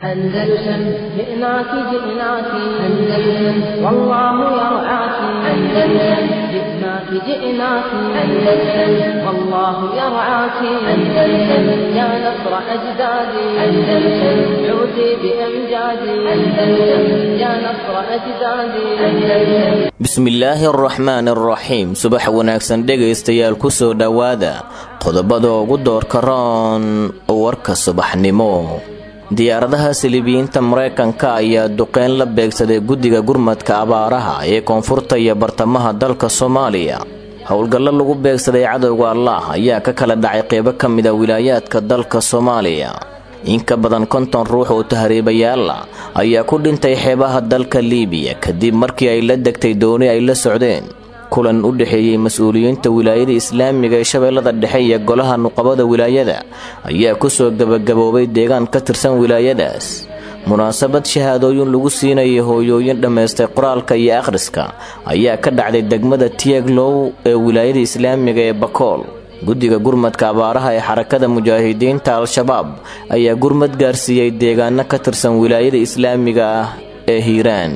أندلسن جئناك جئناك أندلسن والله يرعاك أندلسن جئناك جئناك أندلسن والله يرعاك أندلسن يا نصر أجدادي أندلسن عودي بأمجادي أندلسن يا نصر أجدادي أندلسن bismillaahi araxmaan araxiim subax wanaagsan dhegaystayaal ku soo dhowaada qodobada ugu doorka roon warka subaxnimo diyaaradaha silibiyiinta maraykanka ayaa duqeyn la beegsaday guddiga gurmadka abaaraha ee koonfurta iyo bartamaha dalka soomaaliya howlgallo lagu beegsaday cadowga allaah ayaa ka kala dhacay qeybo ka mida wilaayaadka dalka soomaaliya in ka badan konton ruux oo tahriibayaala ayaa ku dhintay xeebaha dalka liibiya kadib markii ay la degtay dooni ay la socdeen kulan u dhexeeyey mas-uuliyiinta wilaayada islaamiga ee shabeellada dhexe iyo golaha nuqabada wilaayada ayaa kusoo gebagaboobay deegaan ka tirsan wilaayadaas munaasabad shahaadooyin lagu siinayay hooyooyin dhammaystay qoraalka iyo akhriska ayaa ka dhacday degmada tieglow ee wilaayada islaamiga ee bakool guddiga gurmadka abaaraha ee xarakada mujaahidiinta al-shabaab ayaa gurmad gaarsiiyey deegaano ka tirsan wilaayada islaamiga ah ee hiiraan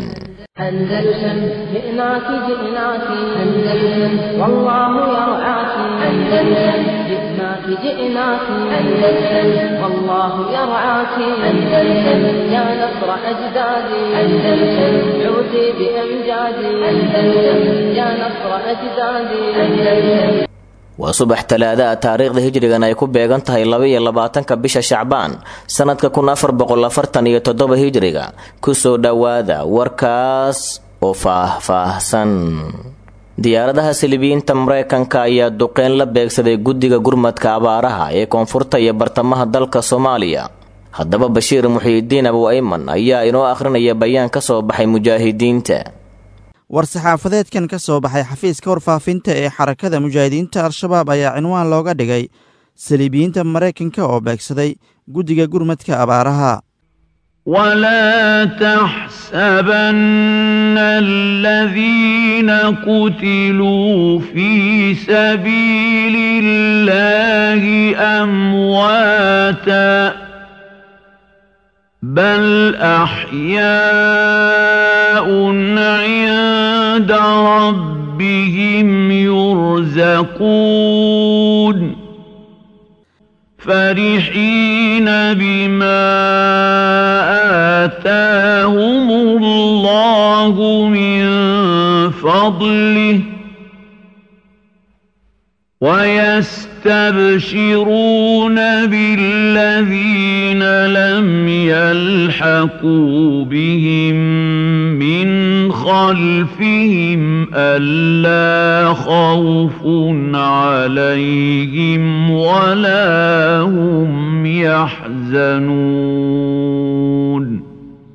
أندلسن جئناك جئناك أندلسن والله يرعاك أندلسن جئناك جئناك أندلسن والله يرعاك أندلسن يا نصر أجدادي أندلسن عودي بأمجادي أندلسن يا نصر أجدادي أندلسن waa subax talaadaha taariikhda hijrigan ay ku beegan tahay laba-iyo labaatanka bisha shacbaan sannadka kun afar boqol afartan iyo toddoba hijriga kusoo dhowaada warkaas oo faah-faahsan diyaaradaha silibiyiinta maraykanka ayaa duqeyn la beegsaday guddiga gurmadka abaaraha ee koonfurta iyo bartamaha dalka soomaaliya haddaba bashiir muxiidiin abu ayman ayaa inoo akhrinaya bayaan ka soo baxay mujaahidiinta war-saxaafadeedkan ka soo baxay xafiiska warfaafinta ee xarakada mujaahidiinta al-shabaab ayaa cinwaan looga dhigay saliibiyiinta maraykanka oo beegsaday guddiga gurmadka abaaraha ولا تحسبن الذين قتلوا في سبيل الله أمواتا بل أحياء عند ربهم يرزقون فرحين بما آتاهم الله من فضله ويستبشرون بالذين لم يلحقوا بهم من خلفهم ألا خوف عليهم ولا هم يحزنون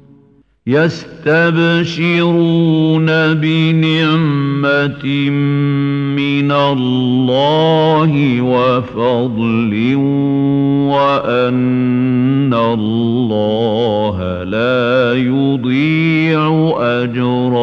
يستبشرون بنعمة من الله وفضل وأن الله لا يضيع أجر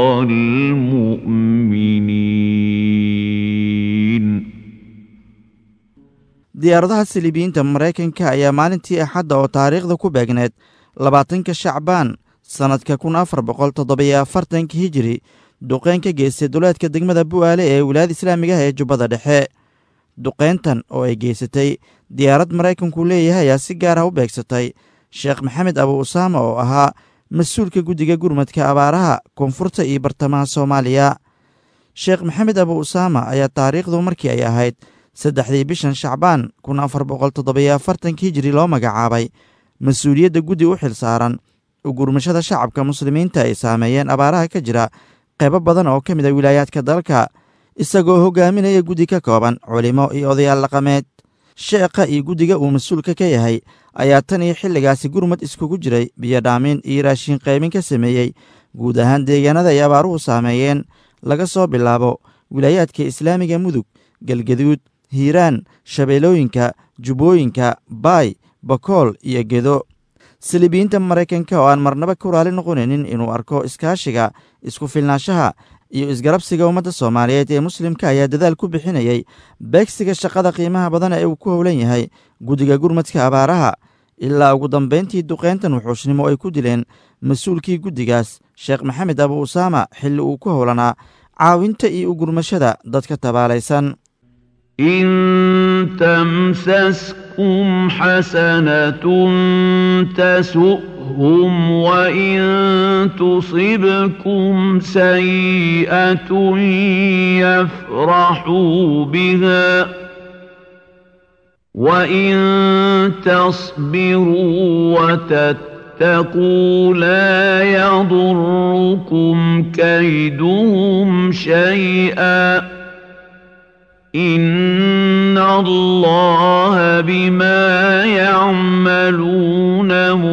المؤمنين diyaaradaha silibiyiinta maraykanka ayaa maalintii axadda oo taariikhda ku beegneed labaatanka shacbaan sannadka kun afar boqol toddobiyo afartanka hijiri duqeyn ka geystay duleedka degmada bu'aale ee wilaayada islaamiga ah ee jubbada dhexe duqeyntan oo ay geysatay diyaarad maraykanku leeyahay ayaa si gaar ah u beegsatay sheekh maxamed abu usaama oo ahaa mas-uulka guddiga gurmadka abaaraha koonfurta iyo bartamaha soomaaliya sheekh maxamed abu usaama ayaa taariikhdu markii ay ahayd saddexdii bishan shacbaan kun afar boqol toddobiyo afartanka hijiri loo magacaabay mas-uuliyadda guddi u xil saaran ugurmashada shacabka muslimiinta ay saameeyeen abaaraha ka jira qaybo badan oo ka mid a wilaayaadka dalka isagoo hogaaminaya guddi ka kooban culimo iyo odayaal dhaqameed sheekha iyo guddiga uu mas-uulka ka yahay ayaa tan iyo xilligaasi gurmad iskugu jiray biyodhaamin iyo raashin qaybin ka sameeyey guud ahaan deegaanada ay abaaruhu saameeyeen laga soo bilaabo wilaayaadka islaamiga mudug galgaduud hiiraan shabeellooyinka jubbooyinka baay bakool iyo gedo saliibiyiinta maraykanka oo aan marnaba ku raali noqonaynin inuu arko iskaashiga isku filnaanshaha iyo isgarabsiga ummadda soomaaliyeed ee muslimka ayaa dadaal ku bixinayay beegsiga shaqada qiimaha badan ee uu ku howlan yahay guddiga gurmadka abaaraha ilaa ugu dambayntii duqayntan wuxuushnimo ay ku dileen mas-uulkii guddigaas sheekh maxamed abu usaama xilli uu ku howlanaa caawinta iyo ugurmashada dadka tabaalaysan إن تمسسكم حسنة تسؤهم وإن تصبكم سيئة يفرحوا بها وإن تصبروا وتتقوا لا يضركم كيدهم شيئا إن الله بما يعملون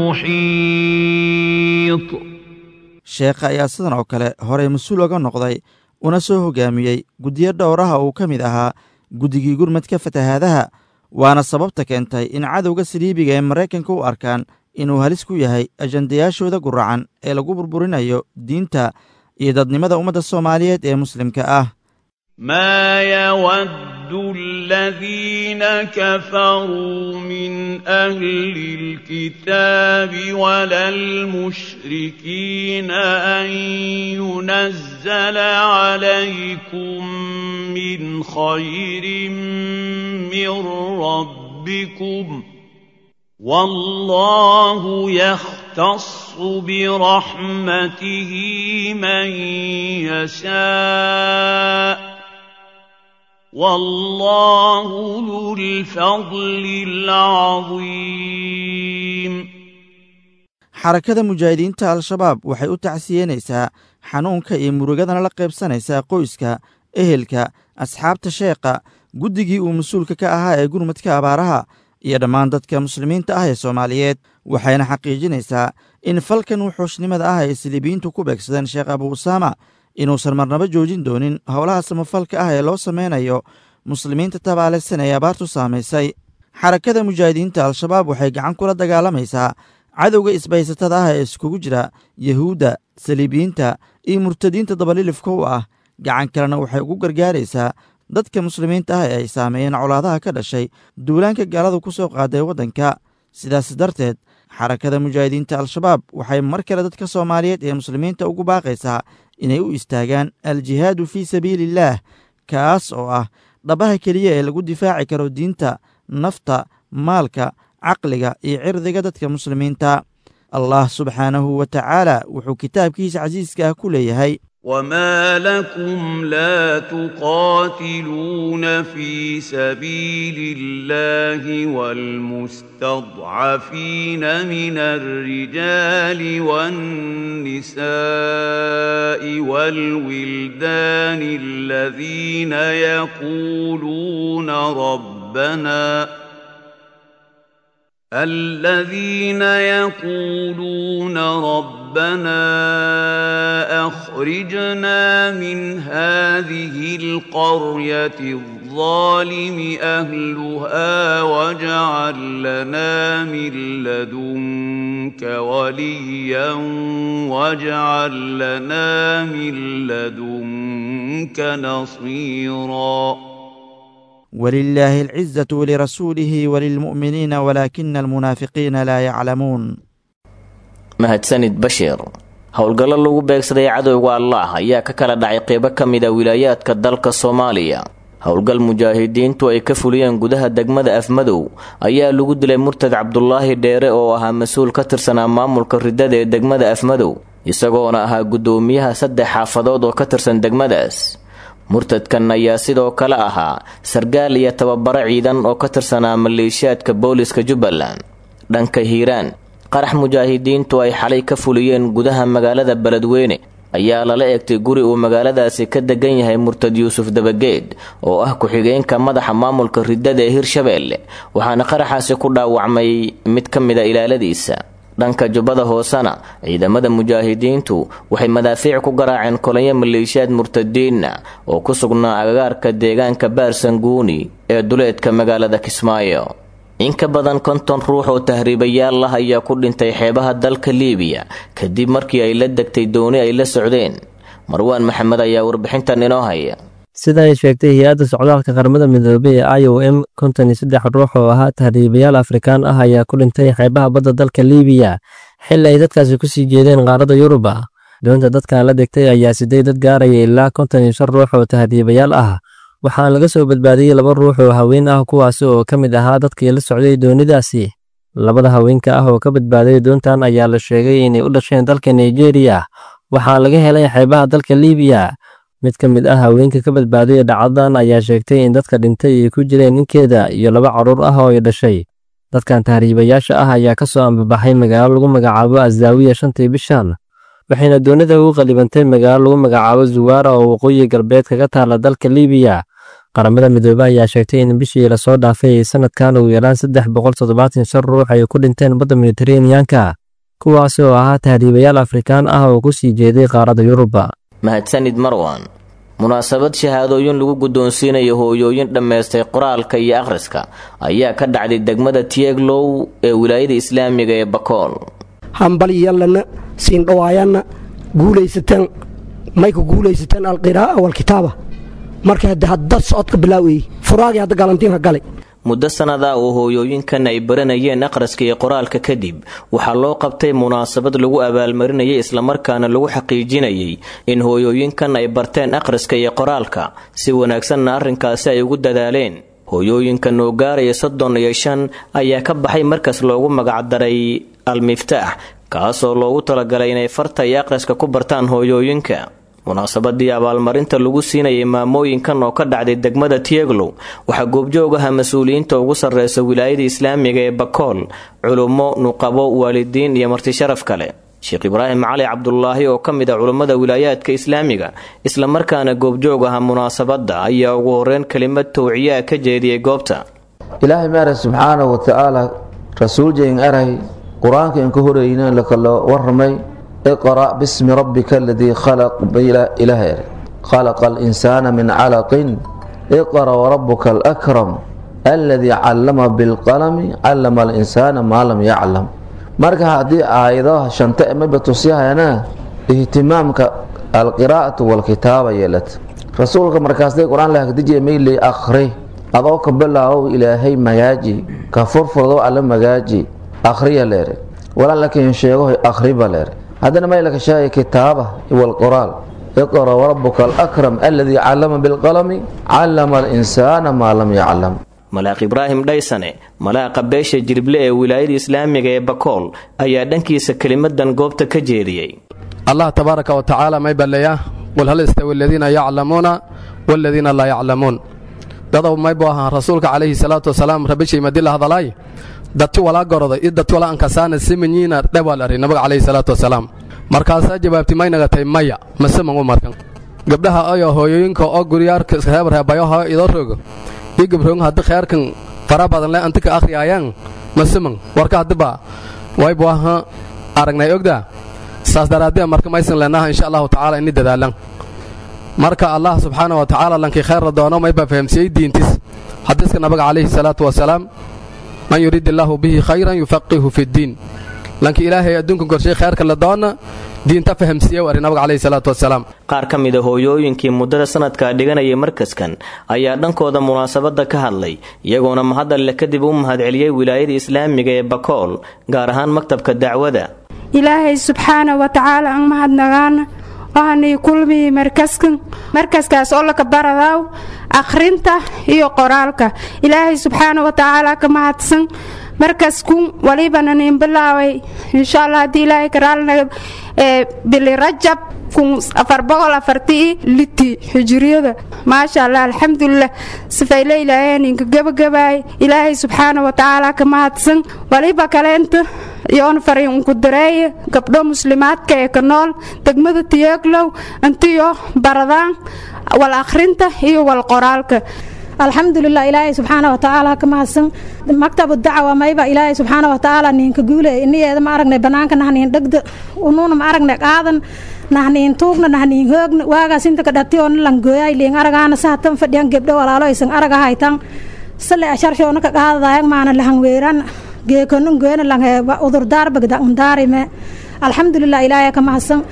محيط sheekha ayaa sidan oo kale horey mas-uul oga noqday una soo hogaamiyey guddiyo dhowraha uu ka mid ahaa guddigii gurmadka fatahaadaha waana sababta keentay in cadowga saliibiga ee maraykanka u arkaan inuu halis ku yahay ajandayaashooda guracan ee lagu burburinayo diinta iyo dadnimada ummadda soomaaliyeed ee muslimka ah ما يود الذين كفروا من أهل الكتاب ولا المشركين أن ينزل عليكم من خير من ربكم والله يختص برحمته من يشاء والله ذو الفضل العظيم xarakada mujaahidiinta al-shabaab waxay u tacsiyenaysaa xanuunka iyo murugadana la qaybsanaysaa qoyska ehelka asxaabta sheekha guddigii uu mas-uulka ka ahaa ee gurmadka abaaraha iyo dhammaan dadka muslimiinta ah ee soomaaliyeed waxayna xaqiijinaysaa in falkan wuxuushnimada ah ay siliibiyiintu ku beegsadeen sheekh abu usaama inuusan marnaba joojin doonin howlaha samafalka ah ee loo sameynayo muslimiinta tabaalaysan ee abaartu saamaysay xarakada mujaahidiinta al-shabaab waxay gacan kula dagaalamaysaa cadowga isbaysatada ah ee iskugu jira yahuudda saliibiyiinta iyo murtadiinta dabalilifka u ah gacan kalena waxay ugu gargaaraysaa dadka muslimiinta ah ee ay saameeyeen colaadaha ka dhashay duulaanka gaaladu ku soo qaaday waddanka sidaas darteed xarakada mujaahidiinta al-shabaab waxay mar kale dadka soomaaliyeed ee muslimiinta ugu baaqaysaa inay u istaagaan al-jihaadu fii sabiiliillaah kaas oo ah dhabaha keliya ee lagu difaaci karo diinta nafta maalka caqliga iyo cirdiga dadka muslimiinta allah subxaanahu wa tacaala wuxuu kitaabkiisa casiiska ah ku leeyahay وما لكم لا تقاتلون في سبيل الله والمستضعفين من الرجال والنساء والولدان الذين يقولون ربنا الذين يقولون ربنا اخرجنا من هذه القريه الظالم اهلها واجعل لنا من لدنك وليا واجعل لنا من لدنك نصيرا ولله العزة ولرسوله وللمؤمنين ولكن المنافقين لا يعلمون mahadsanid bashiir howlgallo lagu beegsaday cadowga allaah ayaa ka kala dhacay qeybo ka mid a wilaayaadka dalka soomaaliya howlgal mujaahidiintu ay ka fuliyeen gudaha degmada afmadow ayaa lagu dilay murtad cabdulaahi dheere oo ahaa mas-uul ka tirsanaa maamulka ridada ee degmada afmadow isagoona ahaa guddoomiyaha saddex xaafadood oo ka tirsan degmadaas murtadkan ayaa sidoo kale ahaa sargaal iyo tababaro ciidan oo ka tirsanaa maleeshiyaadka booliska jubbaland dhanka hiiraan qarax mujaahidiintu ay xalay ka fuliyeen gudaha magaalada beledweyne ayaa lala eegtay guri uu magaaladaasi ka degan yahay murtad yuusuf dabageed oo ah ku-xigeenka madaxa maamulka ridada ee hirshabeelle waxaana qaraxaasi ku dhaawacmay mid ka mid a ilaaladiisa dhanka jubbada hoosena ciidamada mujaahidiintu waxay madaafiic ku garaaceen kolonyo maleeshiyaad murtadiinna oo ku sugnaa agagaarka deegaanka baarsanguuni ee duleedka magaalada kismaayo in ka badan konton ruux oo tahriibayaal ah ayaa ku dhintay xeebaha dalka liibiya kadib markii ay la degtay dooni ay la socdeen marwaan maxamed ayaa warbixintan inoo haya sida ay sheegtay hay-adda socdaalka qaramada midoobey ee i o m konton iyo saddex ruux oo ahaa tahriibayaal afrikaan ah ayaa ku dhintay xeebaha badda dalka liibiya xilli ay dadkaasi ku sii jeedeen qaaradda yuruba doonta dadkan la degtay ayaa siday dad gaaraya ilaa konton iyo shan ruux oo tahriibayaal ah waxaana laga soo badbaadiyey laba ruux oo haween ah kuwaasi oo ka mid ahaa dadkii la socday doonidaasi labada haweenka ah oo ka badbaaday doontan ayaa la sheegay inay u dhasheen dalka nigeriya waxaa laga helay xeebaha dalka liibiya mid ka mid ah haweenka ka badbaaday dhacdadan ayaa sheegtay in dadka dhintay ay ku jireen ninkeeda iyo laba carruur ah oo ay dhashay dadkan tahriibayaasha ah ayaa ka soo ambabaxay magaalo lagu magacaabo azaawiya shantii bishan waxayna doonida ugu qalibantay magaalo lagu magacaabo zuwaara oo waqooyi galbeed kaga taala dalka liibiya qaramada midoobe ayaa sheegtay in bishii lasoo dhaafay sanadkan ugu yaraan saddex boqol toddobaatan shan ruux ay ku dhinteen badda mediteraneanka kuwaasi oo ahaa tahriibayaal afrikaan ah oo ku sii jeeday qaaradda yuruba mahadsanid marwan munaasabad shahaadooyin lagu guddoonsiinayo hooyooyin dhammaystay qoraalka iyo akhriska ayaa ka dhacday degmada tieglow ee wilaayada islaamiga ee bakool hambalyallana siindhawaayanna guulaysateen mayka guulaysateen alqiraa'a walkitaaba marka hadde haddad socodka bilaaweyey furaagii hadda galantiinka galay muddo sannadaa oo hooyooyinkan ay baranayeen akhriska iyo qoraalka kadib waxaa loo qabtay munaasabad lagu abaalmarinayay islamarkaana lagu xaqiijinayay in hooyooyinkan ay barteen akhriska iyo qoraalka si wanaagsanna arrinkaasi ay ugu dadaaleen hooyooyinkan oo gaaraya soddon iyo shan ayaa ka baxay markas loogu magacdaray al-miftaax kaasoo loogu talagalay inay farta iyo akhriska ku bartaan hooyooyinka munaasabadii abaalmarinta lagu siinayay maamooyinkan oo ka dhacday degmada tieglow waxaa goobjoog aha mas-uuliyiinta ugu sarreysa wilaayada islaamiga ee bakool culummo nuqabo waalidiin iyo martisharaf kale sheekh ibraahim cali cabdulaahi oo ka mid a culummada wilaayaadka islaamiga islamarkaana goobjoog aha munaasabadda ayaa ugu horeyn kelimad towciyaa ka jeediyey goobta ilaahay maara subxaanahu watacaala rasuuljayn aray qur-aanka in ka horeyna lakala waramay iqra' bismi rabbika aladii khalaq ilaah er khalaqa alinsaana min calaqin iqra' warabuka alakram aladii callama bilqalami callama alinsaana maa lam yaclam marka haddii aayadaha shanta emaba tusyahayana ihtimaamka alqiraa'atu walkitaaba yeelata rasuulka markaasday qur-aan lahagdijiya mayley akhri adoo ka bilaabow ilaahay magaaji ka furfurdo alla magaaji akhriya leere walaa lakin sheegahoy akhriba leere haddana maylaka sheegay kitaaba walqoraal iqra warabuka alakram aladii callama bilqalami callama alinsaana maa lam yaclam malaaq ibraahim dhaysane malaaqa beesha jirible ee wilaayada islaamiga ee bakool ayaa dhankiisa kelimadan goobta ka jeediyey allah tabaaraka wa tacaala may balleeyaa qul hal istawi aladiina yaclamuuna waaladiina laa yaclamuun dadow maybu ahaa rasuulka calayhi salaatu wasalaam rabishay madila hadalaay dati walaa goroday i dati walaa ankasaana simanyiina dhewal ari nabiga calayhi salaatu wasalaam markaasaa jawaabti maynaga tay maya maseman u markan gabdhaha ayo hooyooyinka oo guryaarka reebareebayoho idoo rogo ii gabroon haddi kheerkan fara badan le antika akhriyaayaan maseman warka haddiba waybu aha aragnay ogdaa saas daraadee marka maysan leenaha insha allahu tacaala ini dadaalan marka allah subxaana wa tacaala lankii kheerla doono mayba fahamsiiyey diintis xadiiska nabiga calayhi salaatu wasalaam man yuriid illaahu bihi khayran yufaqihu fiddiin lankii ilaahay adduunkan korshay kheerka la doona diinta fahamsiiye ari nabiga calayhi salaatu wasalaam qaar ka mid a hooyooyinkii muddada sanadkaa dhiganayay markaskan ayaa dhankooda munaasabadda ka hadlay iyagoona mahadalle kadib u mahadceliyey wilaayada islaamiga ee bakool gaar ahaan maktabka dacwada ilaahay subxaana wa tacaala an mahadnagaana waxaanay kulmiyey markaskan markaskaas oo laka baradaaw akhrinta iyo qoraalka ilaahay subxaana wa tacaala ka mahadsan markaskun walibana nin bilaaway insha allah haddii ilaahay karaalnaga bili rajab kun afar boqol afartii liti xijiriyada maasha allah alxamdulilah sifayle ilaahay ninka gabagabaay ilaahay subxaana wa tacaala ka mahadsan waliba kaleenta yoon fariin unku dareeye gabdho muslimaadka ee ka nool degmada tiyeeglow intiyo baradaan wal akhrinta iyo wal qoraalka alxamdulilah ilaahay subxaana wa tacaala ka mahadsan maktabu dacwa mayba ilaahay subxaana wa tacaala ninka guule iniyeeda ma aragnay banaanka nahniin dhegda unuuna ma aragnay qaadan nahniin tuugna nahniin hoogna waagaas inta ka dhatiyoona langooyay liin aragaana sahatan fadhiyan gebdho walaalo aysan araga haytan sale asharshoona ka qaadadaayag maana lahangweeran geekonin goyna langheeba udurdaar bagda undaarime alxamdulilah ilaahay ka mahadsan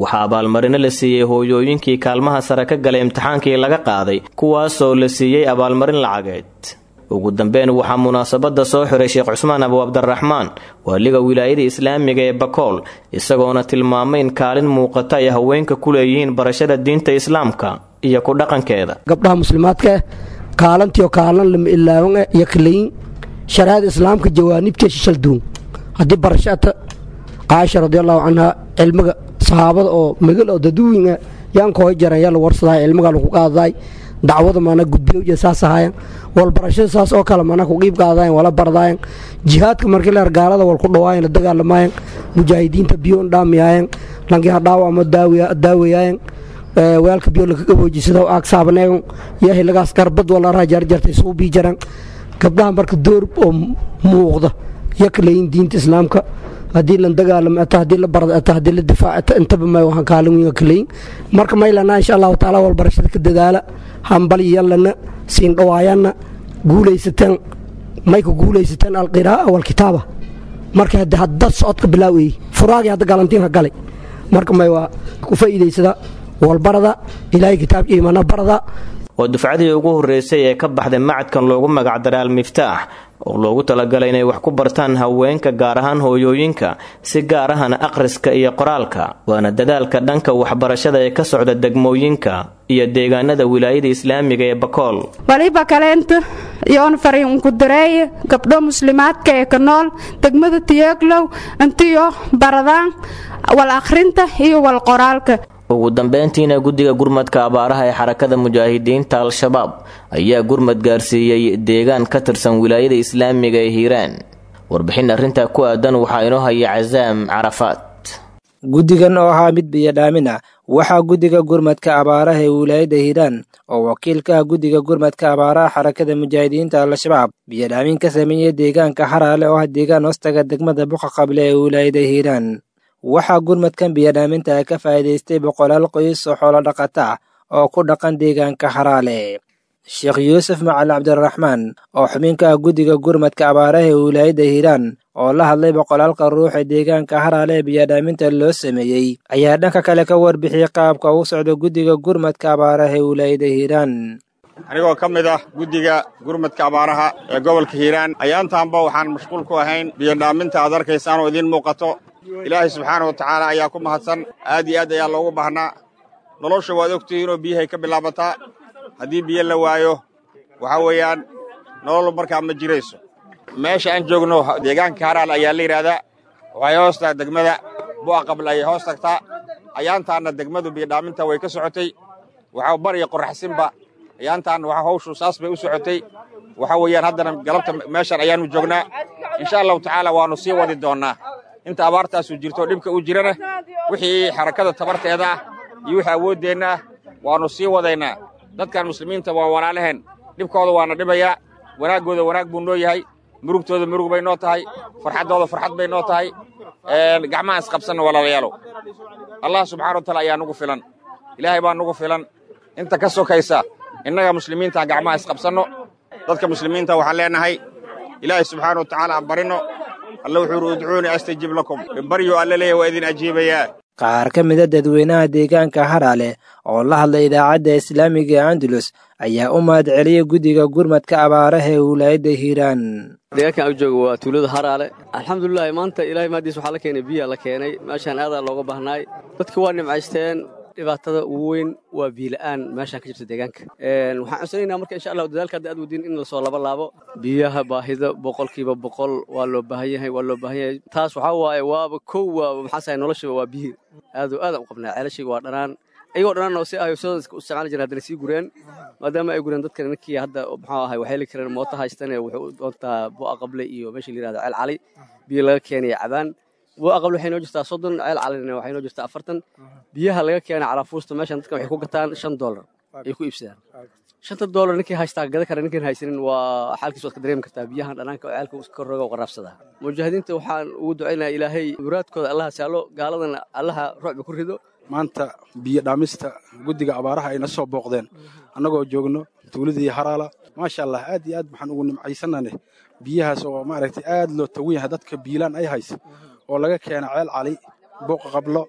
waxaa abaalmarino la siiyey hooyooyinkii kaalmaha sare ka galay imtixaankii laga qaaday kuwaasoo la siiyey abaalmarin lacageed ugu dambeyn waxaa munaasabadda soo xiray sheekh cusmaan abu cabdiraxmaan waaliga wilaayada islaamiga ee bakool isagoona tilmaamay in kaalin muuqata ay haweenka ku leeyihiin barashada diinta islaamka iyo ku dhaqankeeda gabdhaha muslimaadka ah kaalantiyo kaalan lama ilaawan ah iyo kalayin shariicada islaamka jawaanibtee shishalduun haddii barashata caaisha radiallahu canha cilmiga saxaabada oo magal oo daduwinga yaan kooy jaran yaa la warsaday cilmiga lagu qaadaday dacwada mana gudbiyo iyo saas ahaayeen wal barashada saas oo kale mana ku qiib qaadayen wala bardaayen jihaadka markii leer gaalada wal ku dhawaayen la dagaalamayen mujaahidiinta biyo dhaamiyayen langiha dhaawa ama daawayayen weelka biyo laga gaboojisada aag saabaneegon iyo hilagaas garbad wala rajarjarta isugu bii jaran gabdhaha marka door oo muuqda iyo kaleyin diinta islaamka haddii la dagaalamo ata haddii la barda ata haddii la difaaca intaba may waxaan kaalin weyn kaleyin marka maylana insha allahu taala wal barashada ka dadaala hambali yallana siin dhawaayanna guulaysateen may ku guulaysateen alqiraa'a walkitaaba marka hadda hadda socodka bilaawayey furaagii hadda galantiinka galay marka may waa ku faa'iidaysada walbarada ilaahay kitaabka iimana barada waa dufcadii ugu horreysay ee ka baxday macadkan loogu magacdaray al-miftaax oo loogu talagalay inay wax ku bartaan haweenka gaar ahaan hooyooyinka si gaar ahana akhriska iyo qoraalka waana dadaalka dhanka waxbarashada ee ka socda degmooyinka iyo deegaanada wilaayada islaamiga ee bakool waliba kaleenta yoon fariin ku dareeye gabdho muslimaadka ee ka nool degmada tiyeeglow intiyo baradaan wal akhrinta iyo wal qoraalka ugu dambeyntiina guddiga gurmadka abaaraha ee xarakada mujaahidiinta al-shabaab ayaa gurmad gaarsiiyey deegaan ka tirsan wilaayada islaamiga ee hiiraan warbixin arrintaa ku aadan waxaa inoo haya casaam carafaad guddigan oo ahaa mid biyodhaamin ah waxaa guddiga gurmadka abaaraha ee wilaayada hiiraan oo wakiil ka ah guddiga gurmadka abaaraha xarakada mujaahidiinta al-shabaab biyodhaamin ka sameeyey deegaanka xaraale oo ah deegaan hoostaga degmada buqa qable ee wilaayada hiiraan waxaa gurmadkan biyodhaaminta ka faa'iidaystay boqolaal qoys oo xoolo dhaqata oo ku dhaqan deegaanka xaraale sheekh yuusuf macali cabdiraxmaan oo xubinka ah guddiga gurmadka abaaraha ee wilaayadda hiiraan oo la hadlay boqolaalka ruux ee deegaanka xaraale ee biyodhaaminta loo sameeyey ayaa dhanka kale ka warbixiyey qaabka ugu socda guddiga gurmadka abaaraha ee wilaayadda hiiraan anigoo ka mid ah guddiga gurmadka abaaraha ee gobolka hiiraan ayaantaanba waxaan mashquul ku ahayn biyodhaaminta aad arkaysaan oo idiin muuqato ilaahay subxaana wa tacaala ayaa ku mahadsan aad iyo aad ayaa loogu baahnaa nolosha waad ogtihiin oo biyahay ka bilaabataa haddii biyo la waayo waxaa weeyaan nolol markaa ma jirayso meesha aan joogno deegaanka haraal ayaa la yidhaahdaa waxay hoos tahay degmada bu'a qabla ayay hoos tagtaa ayaantaanna degmadu biyodhaaminta way ka socotay waxaa bar iyo qorraxsinba ayaantaanna waxa hawshu saas bay u socotay waxa weeyaan haddana galabta meeshan ayaannu joognaa insha allahu tacaala waannu sii wadi doonnaa inta abaartaasu jirto dhibka u jirana wixii xarakada tabarteeda ah iyo wixii awooddeenna ah waannu sii wadaynaa dadkan muslimiinta waa walaalaheen dhibkooda waana dhibayaa wanaaggooda wanaag buu noo yahay murugtooda murug bay noo tahay farxaddooda farxad bay noo tahay gacmaha isqabsanna walaalayaalow allah subxana wa taala ayaa nugu filan ilaahay baa nugu filan inta ka sokaysa innaga muslimiinta gacmaha isqabsanno dadka muslimiinta waxaan leenahay ilaahay subxaana wa tacaala aan barinno alla wuxuu uhi udcuunii astajib lakum baryo alla leeyahy waa idin ajiibayaa qaar ka mida dadweynaha deegaanka haraale oo la hadlay idaacadda islaamiga ee andalus ayaa u mahad celiyey guddiga gurmadka abaaraha ee wilaayadda hiiraan deegaankan u jooga waa tuulada haraale alxamdulilahi maanta ilahay mahadiis waxaa la keenay biyaa la keenay meeshaan aadaa looga baahnaay dadka waa nimcaysteen dhibaatada ugu weyn waa biila'aan meeshaan ka jirta deegaanka waxaan codsanayna marka insha allah dadaalka hadda aad wadiin in lasoo laba laabo biyaha baahida boqolkiiba boqol waa loo baahan yahay waa loo baahan yahay taas waxaa waaye waaba kow waaba maxaa sahay noloshaba waa biyi aadoo aadaan u qabnaa ceelashiga waa dhanaan ayagoo dhanaan oo si ahay soo u isticmaali jireen haddana sii gureen maadaama ay gureen dadkan ninkii hadda muxuu ahay waxay heli kareen mooto haystane wuxuu u doontaa bu'a qable iyo meesha la yirahdo ceel cali biyo laga keenaya cabaan bu'a qable waxay noo jirtaa soddon ceel calina waxay noo jirtaa afartan biyaha laga keena calaafuusta meeshan dadkan waxay ku gataan shan doolar ay ku iibsadaan shanta doolar ninkii haystaa gada kara ninkaan haysanin waa xaalkiis waad ka dareemi kartaa biyahan dhanaanka oo ceelka ka roga oo qaraabsadaa mujaahidiinta waxaan ugu ducaynayaa ilaahay muraadkooda allaha saalo gaaladana allaha ruucba ku rido maanta biyo dhaamista guddiga abaaraha ayna soo booqdeen annagoo joogno tuuladii haraala maasha allah aad iyo aad waxaan ugu nimcaysanane biyahaas oo maaragtay aad loo tagan yahay dadka biilaan ay haysa oo laga keena ceel cali booqa qablo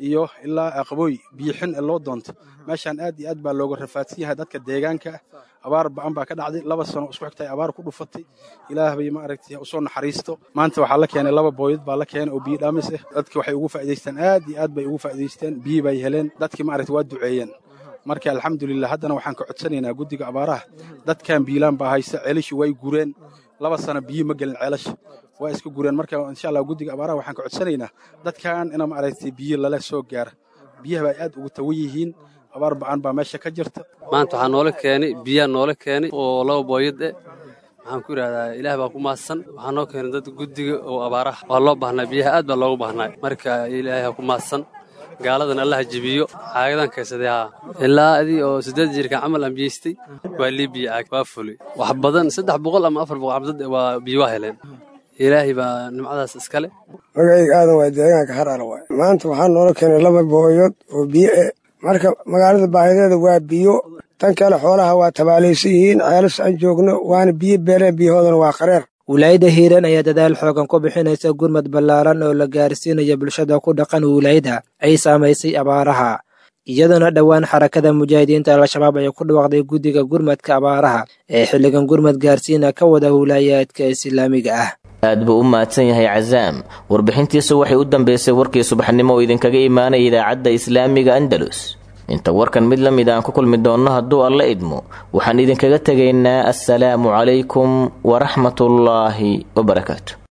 iyo ilaa aqbooy biyixin ee loo doonto meeshaan aad iyo aad baa looga rafaadsan yahay dadka deegaanka ah abaar ba'an baa ka dhacday laba sano isku xigtay abaar ku dhufatay ilaah bay maaragtay usoo naxariisto maanta waxaa la keenay laba booyad baa la keenay oo biyo dhaamis ah dadki waxay ugu faa'iidaysteen aad iyo aad bay ugu faa'iidaysteen biyo bay heleen dadkii maaragtay waa duceeyeen marka alxamdulilah haddana waxaan ka codsanaynaa guddiga abaaraha dadkan biilaan baa haysta ceelashii way gureen laba sano biyo ma gelin ceelasha waa iska gureen marka insha allah guddiga abaaraha waxaan ka codsanaynaa dadkan ina maaragtay biyo lala soo gaara biyaha baa aad ugu tawan yihiin abaar ba'an baa meesha ka jirta maanta waxaa noola keenay biyaa noola keenay oo laba booyad eh waxaan ku idhahdaa ilaah baa ku mahadsan waxaa noo keenay dad guddiga oo abaaraha waa loo baahnaa biyaha aad baa loogu baahnaa marka ilaahay ha ku mahadsan gaaladan allaha jebiyo caagadan kaysaday haa ilaa adii oo siddeed jirka camal aan biyeystay waa lii biyo caag waa fulay wax badan saddex boqol ama afar boqol cabdad waa biyo waa heleen ilaahay baa nimcadaas iskale magacayga aadan waa deegaanka haraala waay maanta waxaa noola keenay laba booyood oo biyo eh marka magaalada baahideeda waa biyo tan kale xoolaha waa tabaalaysan yihiin ceelas aan joogno waana biyo beereen biyahoodana waa qareer wilaayadda hiiraan ayaa dadaal xoogan ku bixinaysa gurmad ballaaran oo la gaarsiinaya bulshada ku dhaqan wilaayada ay saamaysay abaaraha iyadana dhowaan xarakada mujaahidiinta al-shabaab ay ku dhawaaqday guddiga gurmadka abaaraha ee xilligan gurmad gaarsiina ka wada wilaayaadka islaamiga ah aad buu u mahadsan yahay casaam warbixintiisu waxay u dambeysay warkii subaxnimo oo idinkaga imaanaya idaacadda islaamiga andalus inta warkan mid la mid aan ku kulmi doonno hadduu alla idmo waxaan idinkaga tegaynaa assalaamu calaykum waraxmatullaahi wabarakaatu